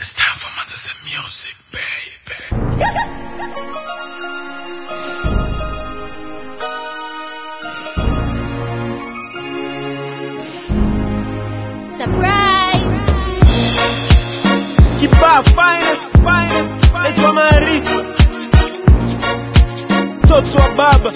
It's time for Manchester music, baby. Surprise! Kibaa finest, finest, naitwa Maarifa, mtoto wa baba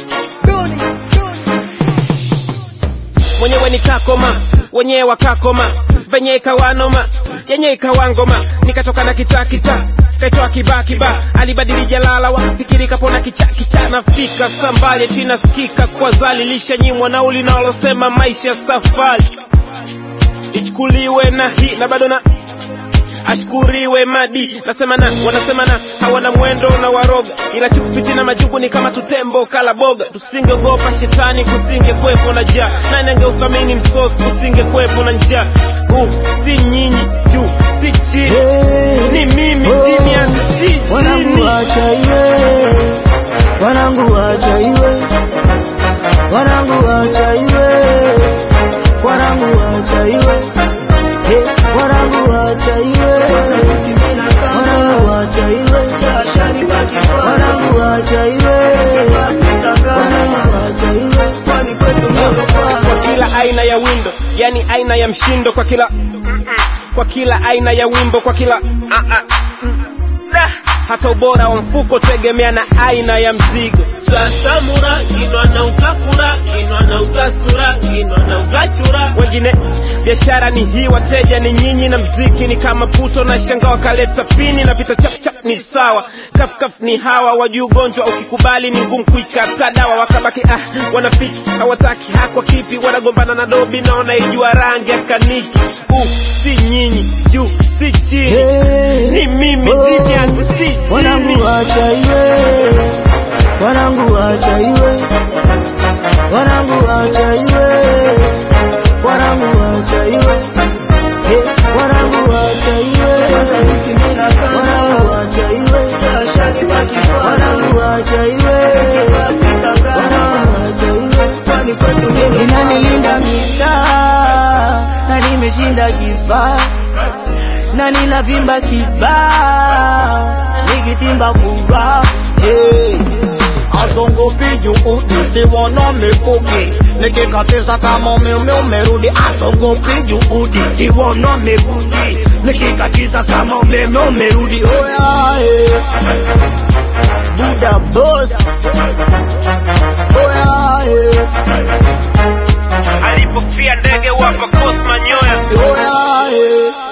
mwenyewe nikakoma, wenyewe wakakoma, venye ikawanoma, yenye ikawangoma, nikatoka na kitaa kitaa kaitoa kibaa kibaa, alibadili jalala, wakafikiri kapona kicha kicha, nafika sambali tina skika kwa zali, lishanyimwa nauli nalosema maisha safari, ichukuliwe na hii na bado na ashkuriwe madi nasema na wanasema na hawana mwendo na waroga ila chukupiti na majugu ni kama tutembo kala boga tusingeogopa shetani kusinge kwepo na jaa nani angeuthamini msosi kusinge kwepo na njaa uh, si nyinyi juu si chini ni mimi chini ya si wanangu chini wacha iwe wanangu wacha iwe wanangu wacha iwe wanangu wacha iwe Hey, wanangu wacha iwe wanangu wacha iwe wanangu wacha iwe wanangu wacha iwe kwa kila aina ya windo yani aina ya mshindo kwa kila kwa kila aina ya wimbo kwa kila ah, ah, mm, da. hata ubora wa mfuko tegemea na aina ya mzigo sasamura kinwa na usakura kinwa na usasura kinwa na usachura wengine biashara ni hii wateja ni nyinyi na mziki ni kama puto na shanga wakaleta pini na vita chapchap ni sawa kafkaf ni hawa wajuu ugonjwa ukikubali ni ngumu kuikata dawa wakabaki ah wanafiki hawataki hakwa kipi wanagombana na dobi na wanaijua rangi ya kaniki uh, si nyinyi juu si chini Hey, ni mimi oh, chini yangu si chini wanangu wacha iwe wanangu wacha iwe wanangu wacha iwe wanangu wacha iwe Hey, wanangu wacha iwe wanangu wacha iwe wanangu wacha iwe wanangu wacha iwe inanilinda mitaa na nimeshinda kifaa na ninavimba kibaa nikitimba furaha hey. azongopi juhudi siwona mikuki nikikatiza kama umeme umerudi azongopi juhudi siwona mikuki nikikatiza kama umeme umerudi oya hey. buda boss oya hey. alipofia ndege wapa kosma nyoya oya hey.